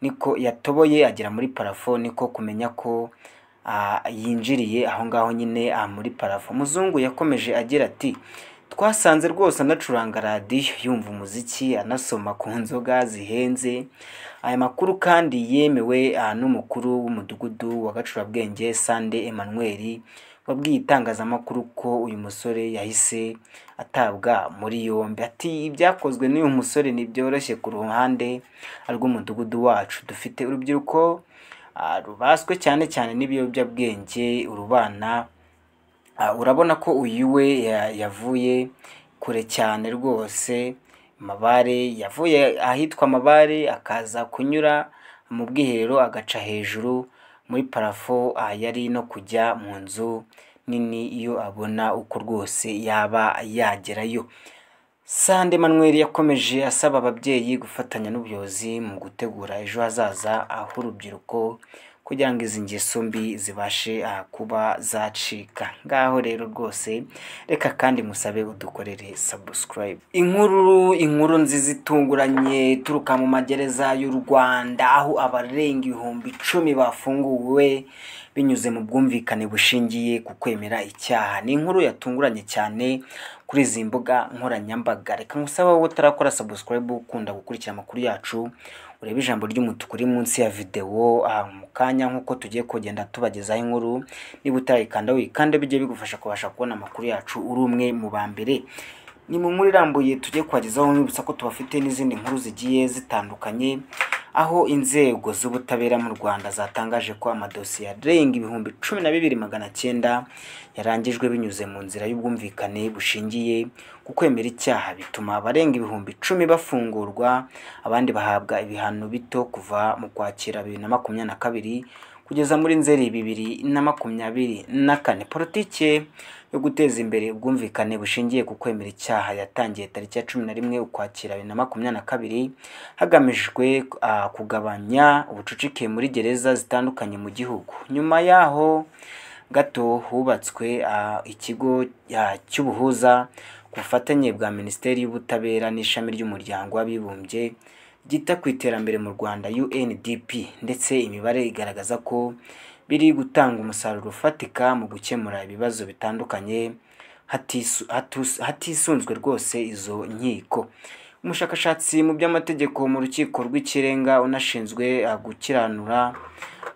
niko yatoboye agera muri parafo niko kumenya ko ah, yinjiriye aho ngaho nyine ah, muri parafo muzungu yakomeje agira ati twasanze rwose anacuranga radiyo yumva umuziki anasoma ku nzoga zihenze aya makuru kandi yemewe ah, n'umukuru w'umudugudu wa gacurabwenge sande emmanuel wabwiye itangazamakuru ko uyu musore yahise atabwa muri yombi ati ibyakozwe n'uyu musore ntibyoroshye ku ruhande rw'umudugudu wacu dufite urubyiruko ah, rubaswe cyane cyane n'ibiyobyabwenge urubana Ah, urabona ko uyu we ya- yavuye kure cyane rwose mabare yavuye ahitwa mabare akaza kunyura mu bwiherero agaca hejuru muri parafo ah, yari no kujya mu nzu nini iyo abona uko rwose yaba yagerayo sande manuel yakomeje asaba ababyeyi gufatanya n'ubuyobozi mu gutegura ejo hazaza h'urubyiruko kugira ngo izi ngeso mbi zibashe ah, kuba zacika ngaho rero rwose reka kandi musabe udukorere subscribe inkuru inkuru nziza itunguranye ituruka mu magereza y'u rwanda aho abarenga ibihumbi icumi bafunguwe binyuze mu bwumvikane bushingiye ku kwemera icyaha ni inkuru yatunguranye cyane kuri izi mbuga nkoranyambaga reka nkusaba wowe utarakora subscribe ukunda gukurikira amakuru yacu urebe ijambo ry'umutuku uri munsi ya videwo ah, mu kanya nk'uko tugiye kugenda tubagezaho inkuru niba utarayikanda wikanda bijye bigufasha kubasha kubona amakuru yacu uri umwe mu ba mbere ni mu nkuru irambuye tugiye kubagezaho nkibutsa ko tubafite n'izindi nkuru zigiye zitandukanye aho inzego z'ubutabera mu rwanda zatangaje ko amadosiye arenga ibihumbi cumi na bibiri magana cyenda yarangijwe binyuze mu nzira y'ubwumvikane bushingiye ku kwemera icyaha bituma abarenga ibihumbi icumi bafungurwa abandi bahabwa ibihano bito kuva mu kwakira bibiri na makumyabiri na kabiri kugeza muri nzeri bibiri na makumyabiri na kane politike yo guteza imbere ubwumvikane bushingiye ku kwemera icyaha yatangiye tariki ya cumi na rimwe ukwakira bibiri na makumyabiri na kabiri hagamijwe ah, kugabanya ubucucike muri gereza zitandukanye mu gihugu nyuma yaho gato hubatswe ah, ikigo ah, cy'ubuhuza ku bufatanye bwa minisiteri y'ubutabera n'ishami ry'umuryango w'abibumbye ryita ku iterambere mu rwanda undp ndetse imibare igaragaza ko biri gutanga umusaruro ufatika mu gukemura ibibazo bitandukanye hatisu- hatus- hatisunzwe rwose izo nkiko umushakashatsi mu by'amategeko mu rukiko rw'ikirenga unashinzwe ah, gukiranura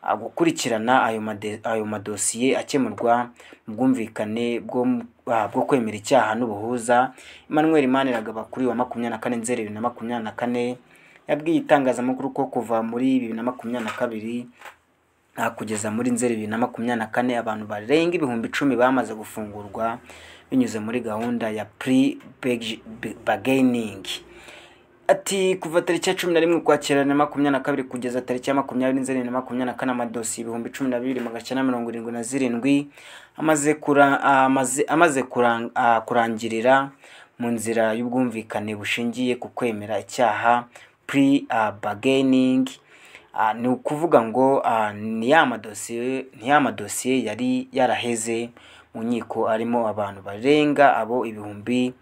ah, gukurikirana ayo made- ayo madosiye akemurwa mu bwumvikane bwo mu- ah, bwo kwemera icyaha n'ubuhuza emmanuel maniragaba kuri wa makumyabiri na kane nzeri bibiri na makumyabiri na kane yabwiye itangazamakuru ko kuva muri bibiri na makumyabiri na kabiri Ah, kugeza muri nzeri bibiri na makumyabiri na kane abantu barenga ibihumbi icumi bamaze gufungurwa binyuze muri gahunda ya pre bagaining ati kuva tariki ya cumi na rimwe ukwakira na makumyabiri na kabiri kugeza tariki ya makumyabiri n'inzani na makumyabiri na kane amadosiye ibihumbi cumi na bibiri magana cyenda mirongo irindwi na zirindwi amaze kura- amaze- amaze kurang- ah, kurangirira mu nzira y'ubwumvikane bushingiye ku kwemera icyaha pre ah, bargaining Ah, ni ukuvuga ngo ah, ni ya madosiye ni ya madosiye yari yaraheze mu nkiko arimo abantu barenga abo ibihumbi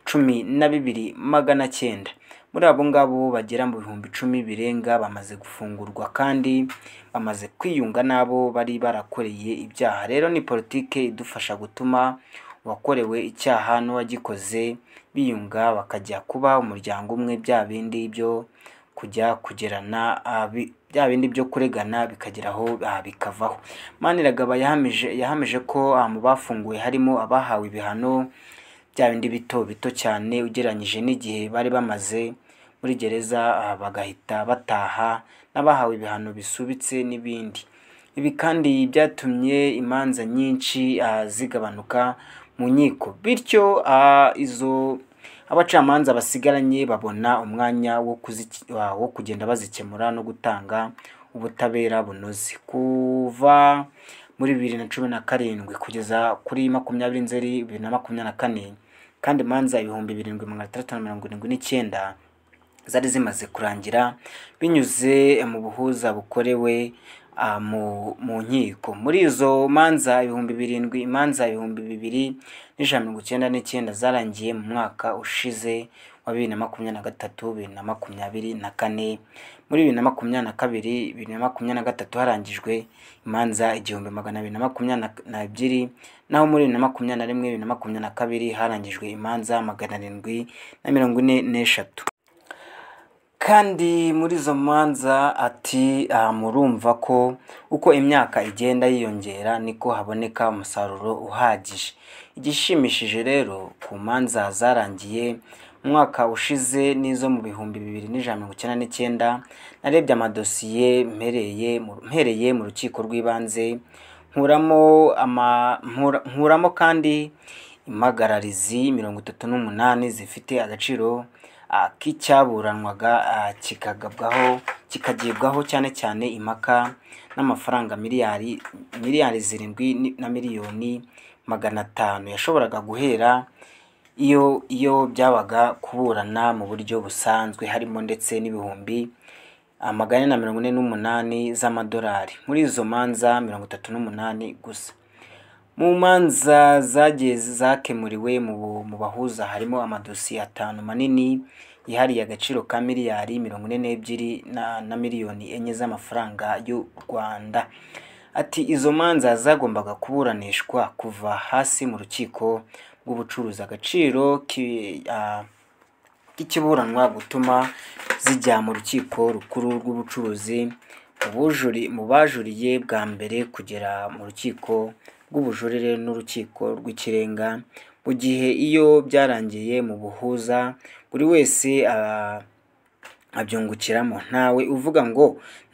cumi na bibiri magana cyenda muri abo ngabo bagera mu bihumbi icumi birenga bamaze gufungurwa kandi bamaze kwiyunga n'abo bari barakoreye ibyaha rero ni politike idufasha gutuma uwakorewe icyaha n'uwagikoze biyunga bakajya kuba umuryango umwe bya bindi byo kujya kugerana ah, bi- bya bindi byo kuregana bikageraho ah, bikavaho maniragaba yahamije yahamije ko ah, mu bafunguwe harimo abahawe ibihano bya bindi bito bito cyane ugereranyije n'igihe bari bamaze muri gereza ah, bagahita bataha n'abahawe ibihano bisubitse n'ibindi ibi kandi byatumye imanza nyinshi ah, zigabanuka mu nkiko bityo ah, izo abacamanza basigaranye babona umwanya wo kuzic- wa- wo kugenda bazikemura no gutanga ubutabera bunoze kuva muri bibiri na cumi na karindwi kugeza kuri makumyabiri nzeri bibiri na makumyabiri na kane kandi imanza ibihumbi birindwi magana atandatu na mirongo irindwi n'icyenda zari zimaze kurangira binyuze mu buhuza bukorewe ah, mu mu nkiko muri izo manza ibihumbi birindwi imanza ibihumbi bibiri n'ijana mirongo icyenda n'icyenda zarangiye mu mwaka ushize wa bibiri na makumyabiri na gatatu bibiri na makumyabiri na kane muri bibiri na makumyabiri na kabiri bibiri na makumyabiri na gatatu harangijwe imanza igihumbi magana abiri na makumyabiri na- na ebyiri naho muri bibiri na makumyabiri na rimwe bibiri na makumyabiri na kabiri harangijwe imanza magana arindwi na mirongo ine n'eshatu kandi muri izo manza ati ah, murumva ko uko imyaka igenda yiyongera niko haboneka umusaruro uhagije igishimishije rero ku manza zarangiye mu mwaka ushize n'izo mu bihumbi bibiri n'ijana mirongo icyenda n'icyenda narebye amadosiye mpereye mu- mpereye mu rukiko rw'ibanze nkuramo ama nkura- nkuramo kandi impagararizi mirongo itatu n'umunani zifite agaciro ah, k'icyaburanwaga ah, kikagabwaho kikagibwaho cyane cyane impaka n'amafaranga miliyari miliyari zirindwi ni- na miliyoni magana atanu yashoboraga guhera iyo iyo byabaga kuburana mu buryo busanzwe harimo ndetse n'ibihumbi magana ane na mirongo ine n'umunani z'amadolari muri izo manza mirongo itatu n'umunani gusa mu manza zagiye zakemuriwe mu bu- mu bahuza harimo amadosiye atanu manini yihariye agaciro ka miliyari mirongo ine n'ebyiri na, na miliyoni enye z'amafaranga y'u rwanda ati izo manza zagombaga kuburanishwa kuva hasi mu rukiko rw'ubucuruzi agaciro ki, ah, k'ikiburanwa gutuma zijya mu rukiko rukuru rw'ubucuruzi mu bujuri- mu bajuriye bwa mbere kugera mu rukiko rw'ubujurire n'urukiko rw'ikirenga mu gihe iyo byarangiye mu buhuza buri wese ah, abyungukiramo ntawe uvuga ngo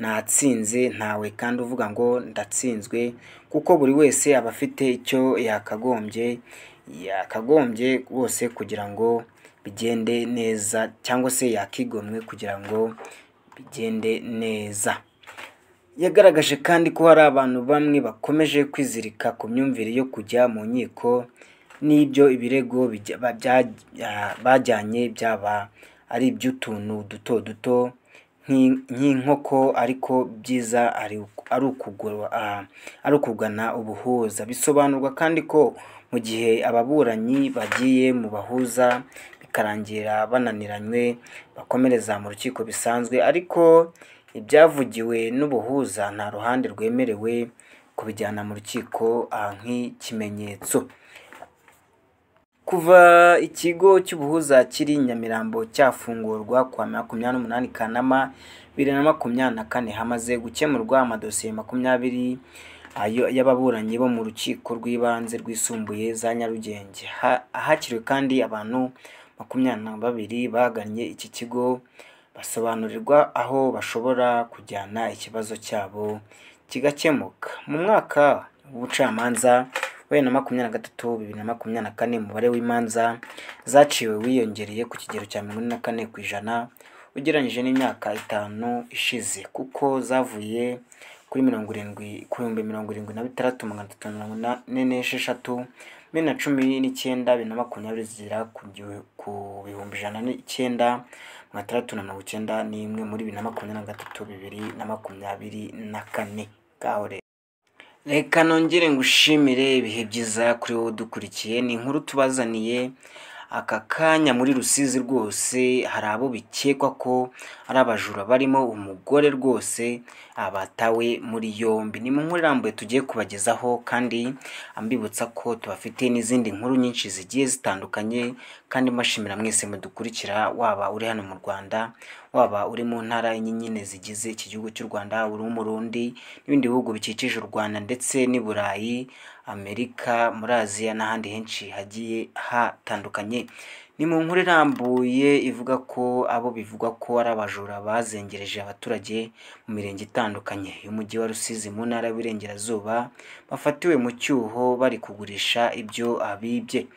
natsinze ntawe kandi uvuga ngo ndatsinzwe kuko buri wese aba afite icyo yakagombye yakagombye bose kugira ngo bigende neza cyangwa se yakigomwe kugira ngo bigende neza yagaragaje kandi ko hari abantu bamwe bakomeje kwizirika ku myumvire yo kujya mu nkiko n'ibyo ibirego bijya- ba- bya- ah, bajyanye byaba ari iby'utuntu duto duto nk'in- nk'inkoko ariko byiza ari uku- ari ukugura- ah, ari ukugana ubuhuza bisobanurwa kandi ko mu gihe ababuranyi bagiye mu bahuza bikarangira bananiranywe bakomereza mu rukiko bisanzwe ariko ibyavugiwe n'ubuhuza nta ruhande rwemerewe kubijyana mu rukiko ah, nk'ikimenyetso kuva ikigo cy'ubuhuza kiri i nyamirambo cyafungurwa kuwa makumyabiri n'umunani kanama bibiri na makumyabiri na kane hamaze gukemurwa amadosiye makumyabiri ayo y'ababuranyi bo mu rukiko rw'ibanze rwisumbuye za nyarugenge Ha- ahakiriwe kandi abantu makumyabiri na babiri bagannye iki kigo basobanurirwa aho bashobora kujyana ikibazo cyabo kigakemuka mu mwaka w'ubucamanza bibiri na makumyabiri na gatatu bibiri na makumyabiri na kane umubare w'imanza zaciwe wiyongereye ku kigero cya mirongo ine na kane ku ijana ugereranyije n'imyaka itanu ishize kuko zavuye kuri mirongo irindwi ku bihumbi mirongo irindwi na bitandatu magana atatu mirongo ine n'esheshatu bibiri na cumi n'icyenda bibiri na makumyabiri zigera ku gihu- ku bihumbi ijana n'icyenda magana atandatu na mirongo icyenda n'imwe muri bibiri na makumyabiri na gatatu bibiri na makumyabiri na kane ngaho rero reka nongere ngushimire ibihe byiza kuri wowe udukurikiye ni inkuru tubazaniye aka kanya muri rusizi rwose hari abo bikekwa ko ari abajura barimo umugore rwose abatawe muri yombi ni mu nkuru irambuye tugiye kubagezaho kandi ambibutsa ko tubafite n'izindi nkuru nyinshi zigiye zitandukanye kandi mbashimira mwese mudukurikira waba uri hano mu rwanda waba uri mu ntara enye nyine zigize iki gihugu cy'u rwanda uri umurundi n'ibindi bihugu bikikije u rwanda ndetse n'i burayi amerika muri aziya n'ahandi henshi hagiye hatandukanye ni mu nkuru irambuye ivuga ko abo bivugwa ko ari abajura bazengereje abaturage mu mirenge itandukanye y'umujyi wa rusizi mu ntara y'uburengerazuba bafatiwe mu cyuho bari kugurisha ibyo abibye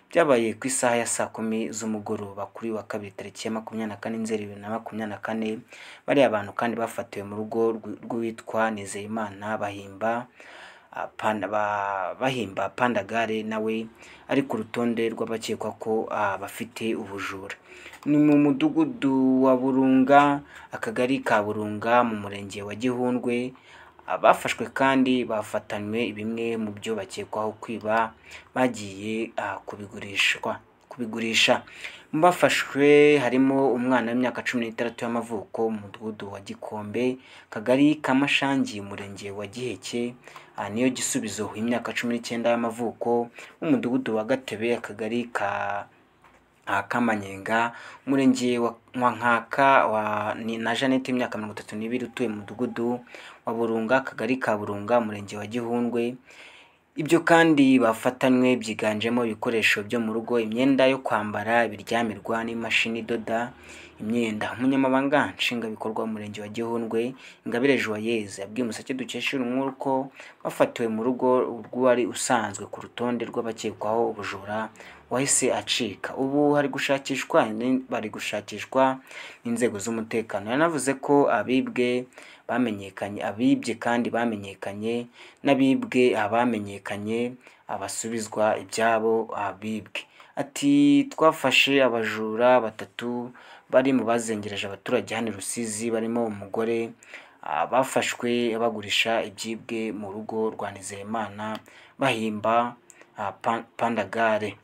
byabaye ku isaha ya saa kumi z'umugoroba kuri wa kabiri tariki ya makumyabiri na kane nzeri bibiri na makumyabiri na kane bariya abantu kandi bafatiwe mu rugo rw- rw'uwitwa nizeyimana bahimba ah, Panda- ba- bahimba pandagare nawe ari ku rutonde rw'abakekwa ko ah, bafite ubujura ni mu mudugudu wa burunga akagari ka burunga mu murenge wa gihundwe abafashwe kandi bafatanywe bimwe mu byo bakekwaho kwiba bagiye ah, kubigurishwa kubigurisha mu bafashwe harimo umwana w'imyaka cumi n'itandatu y'amavuko mu mudugudu wa gikombe kagari ka mashangi umurenge wa giheke ah, niyo gisubizo imyaka cumi n'icyenda y'amavuko umudugudu wa gatebe akagari ka ah, kamanyenga umurenge wa wa nkaka wa ni na janete imyaka mirongo itatu n'ibiri utuye mu mudugudu wa burunga akagari ka burunga umurenge wa gihundwe ibyo kandi bafatanywe byiganjemo ibikoresho byo mu rugo imyenda yo kwambara ibiryamirwa n'imashini idoda imyenda umunyamabanga nshingwabikorwa w'umurenge wa gihundwe ingabire joyeuse yabwiye umuseke dukesha inkuru ko bafatiwe mu rugo rw'uwari usanzwe ku rutonde rw'abakekwaho ubujura wahise acika ubu hari gushakishwa ni- bari gushakishwa n'inzego z'umutekano yanavuze ko abibwe bamenyekanye abibye kandi bamenyekanye n'abibwe abamenyekanye abasubizwa ibyabo abibwe ati twafashe abajura batatu bari mu bazengereje abaturage hano i rusizi barimo umugore ah, bafashwe bagurisha ibyibwe mu rugo rwa nizeyimana bahimba ah, Pa- pandagare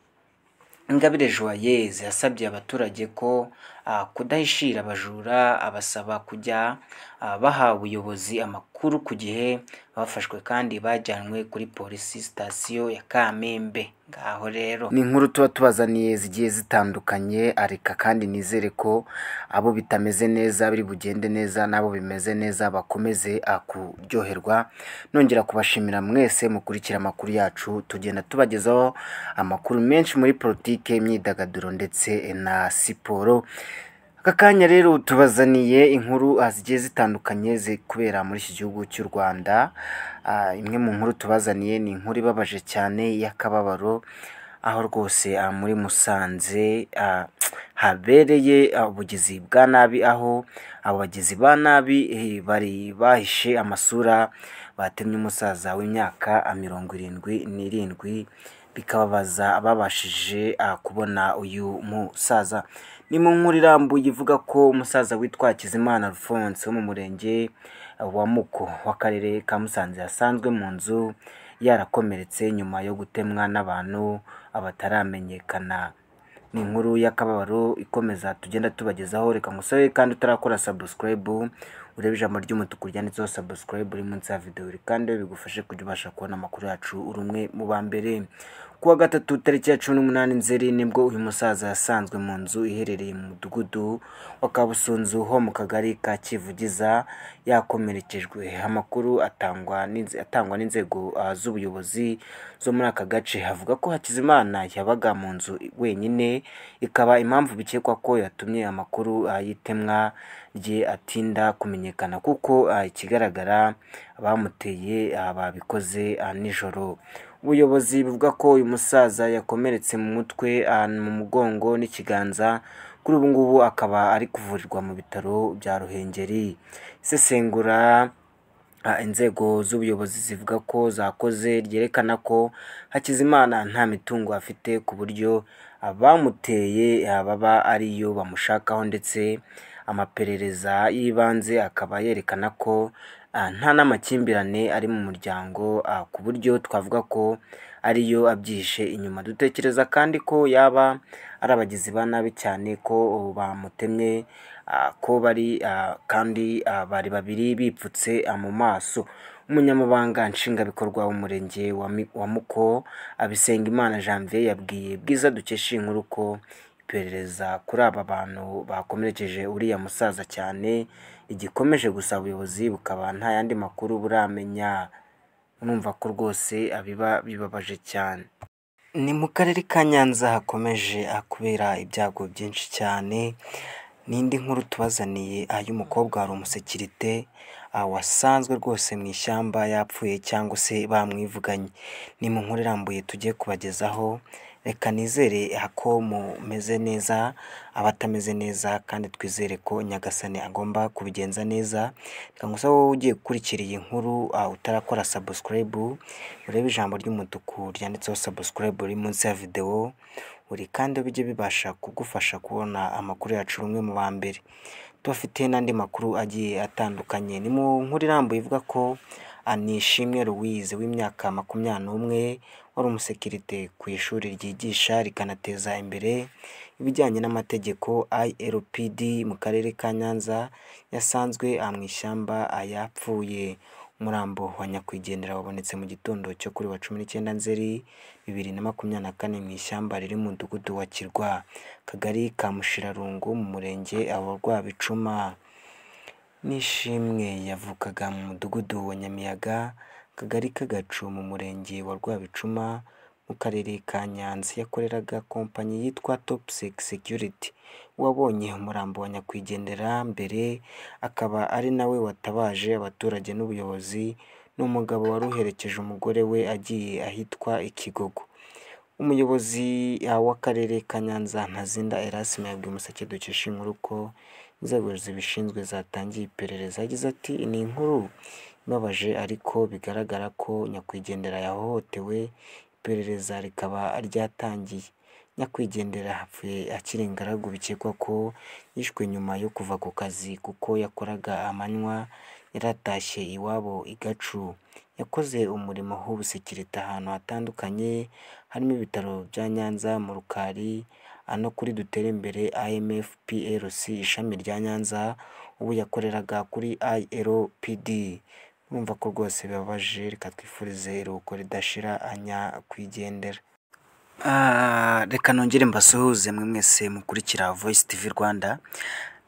ingabire joyeuse yasabye abaturage ko ah, kudahishira abajura abasaba kujya ah, baha ubuyobozi amakuru ku gihe bafashwe kandi bajyanwe kuri polisi sitasiyo ya kamembe ngaho rero ni inkuru tuba tubazaniye zigiye zitandukanye areka kandi nizere ko abo bitameze neza biri bugende neza n'abo bimeze neza bakomeze ah, kuryoherwa nongera kubashimira mwese mukurikira amakuru yacu tugenda tubagezaho amakuru menshi muri politike imyidagaduro ndetse na siporo aka kanya rero tubazaniye inkuru ah, zigiye zitandukanye ziri kubera muri iki gihugu cy'u rwanda Ah, imwe mu nkuru tubazaniye ni inkuru ibabaje cyane y'akababaro aho rwose ah, muri musanze ah, habereye ah, ubugizi bwa nabi aho abo bagizi ba nabi eh, bari bahishe amasura batemye umusaza w'imyaka ah, mirongo irindwi n'irindwi bikababaza babashije ah, kubona uyu musaza ni mu nkuru irambuye ivuga ko umusaza witwa Hakizimana Alphonse wo mu murenge wa Muko w'akarere ka Musanze yasanzwe mu nzu yarakomeretse nyuma yo gutemwa n'abantu bataramenyekana ni inkuru y'akababaro ikomeza tugenda tubagezaho reka musore kandi utarakora subscribe urebe ijambo ry'umutuku ryanditseho subscribe uri munsi ya videwo uri kandi bigufashe kujya ubasha kubona amakuru yacu uri umwe mu ba mbere ku wa gatatu tariki ya cumi n'umunani nzeri nibwo uyu musaza yasanzwe mu nzu iherereye mu mudugudu wa kabusunzu ho mu kagari ka kivugiza yakomerekejwe amakuru atangwa n'inze- atangwa n'inzego ah, z'ubuyobozi zo muri aka gace havuga ko hakizimana yabaga mu nzu wenyine ikaba impamvu bikekwa ko yatumye amakuru ah, y'itemwa rye atinda kumenyekana kuko ah, ikigaragara bamuteye ah, babikoze ah, nijoro ubuyobozi buvuga ko uyu musaza yakomeretse mu mutwe ahantu mu mugongo n'ikiganza kuri ubu ngubu akaba ari kuvurirwa mu bitaro bya ruhengeri isesengura Ah, inzego z'ubuyobozi zivuga ko zakoze ryerekana ko hakizimana nta mitungo afite ku buryo abamuteye ah, baba ariyo bamushakaho ndetse amaperereza y'ibanze akaba yerekana ko ah, nta n'amakimbirane ari mu muryango ah, ku buryo twavuga ko ariyo abyihishe inyuma dutekereza kandi ko yaba ari abagizi ba nabi cyane ko bamutemye ah, ko bari ah, kandi ah, bari babiri bipfutse ah, mu maso umunyamabanga nshingwabikorwa w'umurenge wa Mi- wa muko abisengimana janvier yabwiye bwiza dukesha iyi nkuru ko iperereza kuri aba bantu bakomerekeje uriya musaza cyane igikomeje gusa ubuyobozi bukaba nta yandi makuru buramenya urumva ko rwose abiba bibabaje cyane ni mu karere ka nyanza hakomeje kubera ibyago byinshi cyane n'indi nkuru tubazaniye ah, y'umukobwa wari umusekirite ah, wasanzwe rwose mu ishyamba yapfuye cyangwa se bamwivuganye ni mu nkuru irambuye tugiye kubagezaho reka nizere ah, ko mumeze neza abatameze neza kandi twizere ko nyagasani agomba kubigenza neza reka gusa wowe ugiye gukurikira iyi nkuru ah, utarakora sabusikarayibu urebe ijambo ry'umutuku ryanditseho sabusikarayibu riri munsi ya videwo uri kandi bijye bibasha kugufasha kubona amakuru yacu rumwe mu ba mbere tubafite n'andi makuru agiye atandukanye ni mu nkuru irambuye ivuga ko anishimwe louise w'imyaka makumyabiri n'umwe wari umusekirite ku ishuri ryigisha rikanateza imbere ibijyanye n'amategeko ILPD mu karere ka Nyanza yasanzwe ah, mu ishyamba ah, yapfuye umurambo wa nyakwigendera wabonetse mu gitondo cyo kuri wa cumi n'icyenda nzeri bibiri na makumyabiri na kane mu ishyamba riri mu mudugudu wa kirwa kagari ka mushirarungu mu murenge wa rwabicuma n'ishimwe yavukaga mu mudugudu wa nyamiyaga kagari k'agacu mu murenge wa rwabicuma mu karere ka nyanza yakoreraga kompanyi yitwa top sec security wabonye umurambo wa nyakwigendera mbere akaba ari nawe watabaje abaturage n'ubuyobozi ni umugabo wari uherekeje umugore we agiye ahitwa ikigogo umuyobozi ah, w'akarere ka nyanza ntazinda erasime yabwiye umuseke dukesha inkuru ko inzego zibishinzwe zatangiye iperereza yagize ati ni inkuru ibabaje ariko bigaragara ko nyakwigendera yahohotewe iperereza rikaba ryatangiye nyakwigendera hapfuye akiri ingaragu bikekwa ko yishwe nyuma yo kuva ku kazi kuko yakoraga amanywa yaratashye iwabo i gacu yakoze umurimo w'ubusekirite ahantu hatandukanye harimo ibitaro bya nyanza mu rukari ano kuri dutere imbere imf plc ishami rya nyanza ubu yakoreraga kuri ilpd urumva ko rwose bibabaje reka twifurize iruhuko ridashira anyakwigendera Ah, reka nongere mbasuhuze mwe mwese mukurikira voice tv rwanda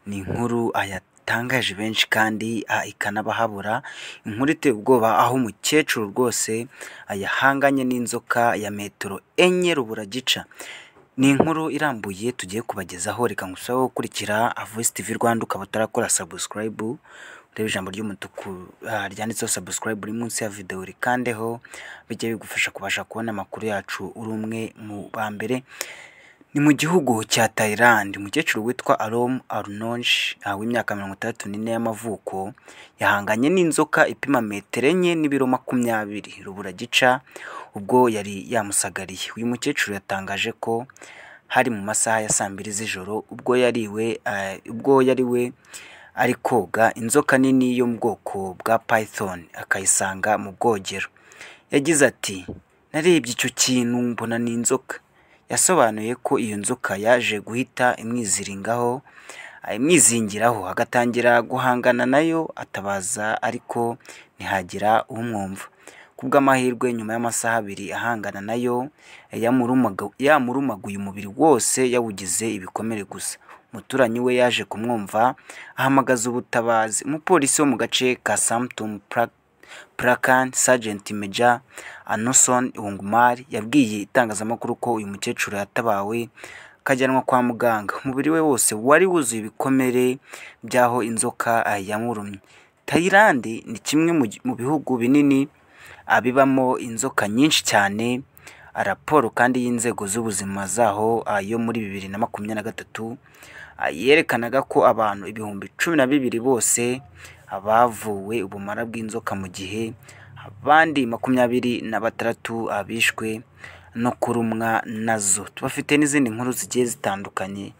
ni inkuru ah, yatangaje benshi kandi ah, ikanabahabura inkuru iteye ubwoba aho umukecuru rwose ah, yahanganye n'inzoka ya metero enye ruburagica ni inkuru irambuye tugiye kubagezaho reka ngusaho gukurikira ah, voice tv rwanda ukaba utarakora subscribe ureba ijambo ry'umutuku ah, ryanditseho subscribe uri munsi ya videwo rikandeho bijya bigufasha kubasha kubona amakuru yacu uri umwe mu ba mbere ni mu gihugu cya Thailand umukecuru witwa Arom Arnonj ah, w'imyaka mirongo itandatu n'ine y'amavuko yahanganye n'inzoka ipima metero enye n'ibiro makumyabiri ruburagica ubwo yari yamusagariye uyu mukecuru yatangaje ko hari mu masaha ya saa mbiri z'ijoro ubwo yari we ah, ubwo yari we ari koga inzoka nini yo mu bwoko bwa python akayisanga mu bwogero yagize ati narebye icyo kintu mbona ni inzoka yasobanuye ko iyo nzoka yaje guhita imwiziringaho ah, imwizingiraho agatangira guhangana nayo atabaza ariko ntihagira umwumva ku bw'amahirwe nyuma y'amasaha abiri ahangana nayo yamurumaga- yamurumaguye umubiri wose yawugize ibikomere gusa umuturanyi we yaje kumwumva ahamagaza ubutabazi umupolisi wo mu gace ka samtum prakan sergent meja anoson wungumar yabwiye itangazamakuru ko uyu mukecuru yatabawe akajyanwa kwa muganga umubiri we wose wari wuzuye ibikomere by'aho inzoka ah, yamurumye tayilandi ni kimwe mu gi- mu bihugu binini abibamo inzoka nyinshi cyane raporo kandi y'inzego z'ubuzima zaho ah, yo muri bibiri na makumyabiri na gatatu ah, yerekanaga ko abantu ibihumbi cumi na bibiri bose ah, bavuwe ubumara bw'inzoka mu gihe abandi makumyabiri na batandatu ah, bishwe no kurumwa nazo tubafite n'izindi nkuru zigiye zitandukanye